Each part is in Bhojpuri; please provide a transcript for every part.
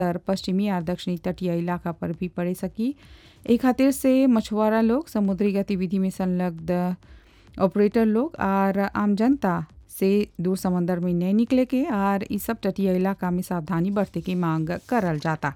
उत्तर पश्चिमी और दक्षिणी तटीय इलाका पर भी पड़ सकी ए खातिर से मछुआरा लोग समुद्री गतिविधि में संलग्न ऑपरेटर लोग और आम जनता से दूर समंदर में नहीं निकले के और इस सब तटीय इलाका में सावधानी बरते के मांग करल जाता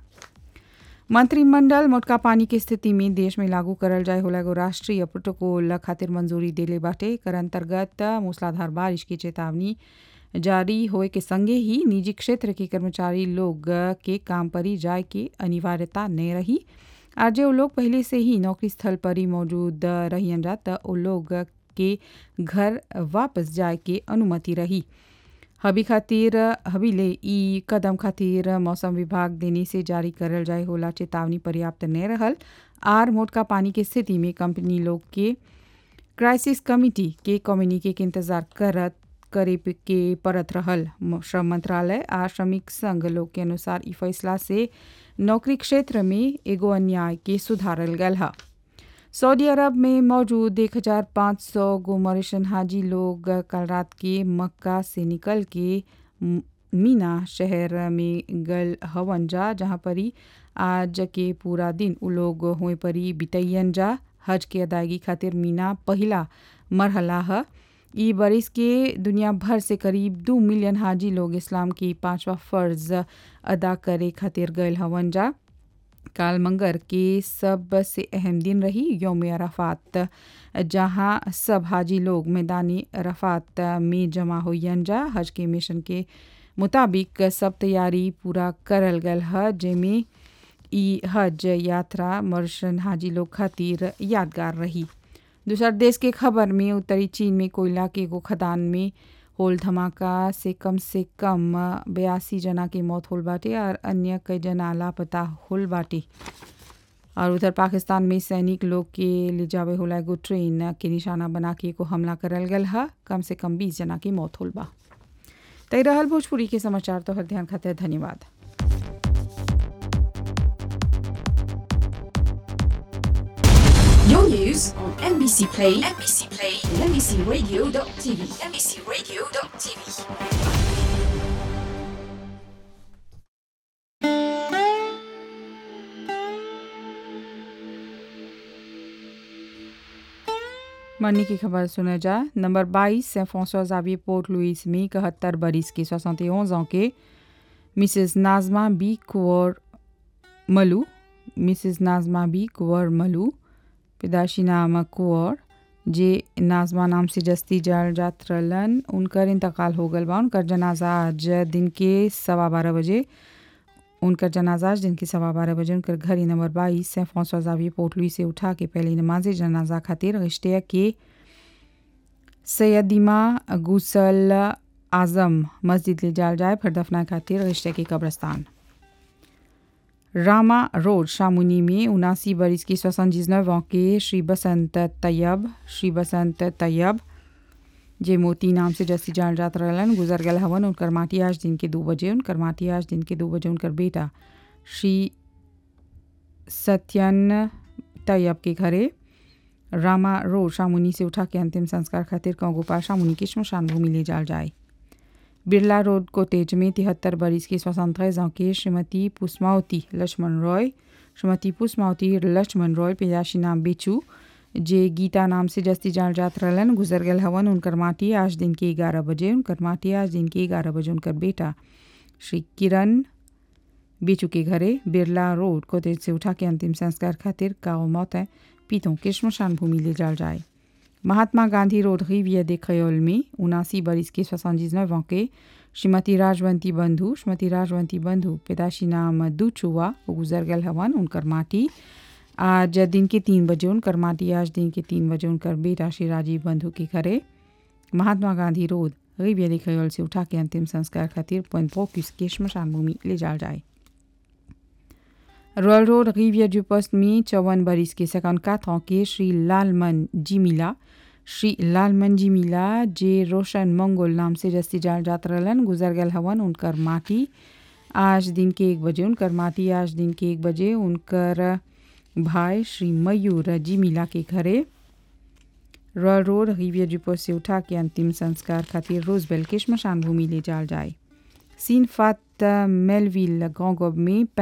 मंत्रिमंडल मोटका पानी की स्थिति में देश में लागू करल जाए होला एगो राष्ट्रीय प्रोटोकॉल खातिर मंजूरी देले बाटे एकर अंतर्गत मूसलाधार बारिश की चेतावनी जारी होए के संगे ही निजी क्षेत्र के कर्मचारी लोग के काम पर ही जाए के अनिवार्यता नहीं रही और जो लोग पहले से ही नौकरी स्थल पर ही मौजूद रहियन जा त ओ लोग के घर वापस जाए के अनुमति रही हबी खातिर हबीले ई कदम खातिर मौसम विभाग देने से जारी करल जाए होला चेतावनी पर्याप्त नहीं रहल आर मोटका पानी के स्थिति में कंपनी लोग के क्राइसिस कमिटी के कम्युनिके के इंतजार करत करे के परत रहल श्रम मंत्रालय आ श्रमिक संघ लोग के अनुसार ई फैसला से नौकरी क्षेत्र में एगो अन्याय के सुधारल गल है सऊदी अरब में मौजूद 1500 गो मॉरिशन हाजी लोग कल रात के मक्का से निकल के मीना शहर में गल हवन जा जहाँ पर ही आज के पूरा दिन उ लोग हुए परी बितैयन जा हज के अदायगी खातिर मीना पहला मरहला है ई बरिस के दुनिया भर से करीब दो मिलियन हाजी लोग इस्लाम की पांचवा फर्ज अदा करे खातिर गए हवन जा काल मंगर के सबसे अहम दिन रही योम अराफात जहां सब हाजी लोग मैदानी अराफात में जमा होयन जा हज के मिशन के मुताबिक सब तैयारी पूरा करल गल है जेमें ई हज यात्रा मर्शन हाजी लोग खातिर यादगार रही दूसर देश के खबर में उत्तरी चीन में कोयला के एगो खदान में होल धमाका से कम से कम बयासी जना के मौत होल बाटे और अन्य कई जना लापता होल बाटे और उधर पाकिस्तान में सैनिक लोग के ले जावे होला एगो ट्रेन के निशाना बना के एगो हमला करल गल है कम से कम बीस जना के मौत होल बा तय रहल भोजपुरी के समाचार तो हर ध्यान खातिर धन्यवाद Your news on NBC Play, NBC Play, and NBCRadio.tv, NBCRadio.tv. मरने की खबर सुना जा नंबर 22 से फ्रांसवा जावियर पोर्ट लुइस में इकहत्तर बरिस के 71 ans के मिसेस नाजमा बी कुंवर मलू मिसेस नाजमा बी कुंवर मलू पैदाशी नाम कुंवर जे नाजमा नाम से जस्ती जाल जात रहलन उनकर इंतकाल हो गल बा उनकर जनाजा आज दिन के सवा बारह बजे उनकर जनाजा आज दिन के सवा बारह बजे उनकर घर नंबर बाईस से फ्रांसवा जावियर पोर्ट लुइस से उठा के पहले नमाज जनाजा खातिर रिश्ते के सैयदिमा गुसल आजम मस्जिद ले जाल जाए फिर दफना खातिर रिश्ते के कब्रस्तान रामा रोड शामुनी में उनासी बरिस की सोसनजिनव के श्री बसंत तैयब श्री बसंत तैयब जे मोती नाम से जस्ती जान जात रहलन गुजर गल हवन उनकर माटी आज दिन के दो बजे उनकर माटी आज दिन के दो बजे उनकर बेटा श्री सत्यन तैयब के घरे रामा रोड शामुनी से उठा के अंतिम संस्कार खातिर कौगोपाल शामुनी की श्मशान भूमि ले जाल जाए बिरला रोड कोटेज में तिहत्तर बरिस की सोसंतरेज के श्रीमती पुष्मावती लक्ष्मण रॉय श्रीमती पुष्मावती लक्ष्मण रॉय पैदाशी नाम बेचू जे गीता नाम से जस्ती जान जात रहलन गुजर गल हवन उनकर माटी आज दिन के ग्यारह बजे उनकर माटी आज दिन के ग्यारह बजे उनकर बेटा श्री किरण बेचू के घरे बिरला रोड कोतेज से उठा के अंतिम संस्कार खातिर काओ मौत है पीतों के श्मशान भूमि ले जाल जाए महात्मा गांधी रोड रिवियर दे खयोल में उनासी बरिस के सोसंजिनव के श्रीमती राजवंती बंधु श्रीमती राजवंती बंधु पैदाशी नाम दुचुआ गुजर गल हवन उनकर माटी आज दिन के तीन बजे उनकर माटी आज दिन के तीन बजे उनकर बेटा श्री राजीव बंधु के घरे महात्मा गांधी रोड रिवियर दे खयोल से उठा के अंतिम संस्कार खातिर पॉइंट फोक्स के श्मशान भूमि ले जाल जाए Royal Road Riviere du poste में चौवन बरिस के सेकंड का के श्री लालमन जिमिला श्री लालमन जिमिला जे रोशन मंगोल नाम से जस्ती जाल जात रहलन गुजर गल हवन उनकर माटी आज दिन के एक बजे उनकर माटी आज दिन के एक बजे उनकर भाई श्री मयूर जिमिला के घरे Royal Road Riviere du poste से उठा के अंतिम संस्कार खातिर रोजबेल के श्मशान भूमि ले जाल जाए सीन फात मेलविल गांव में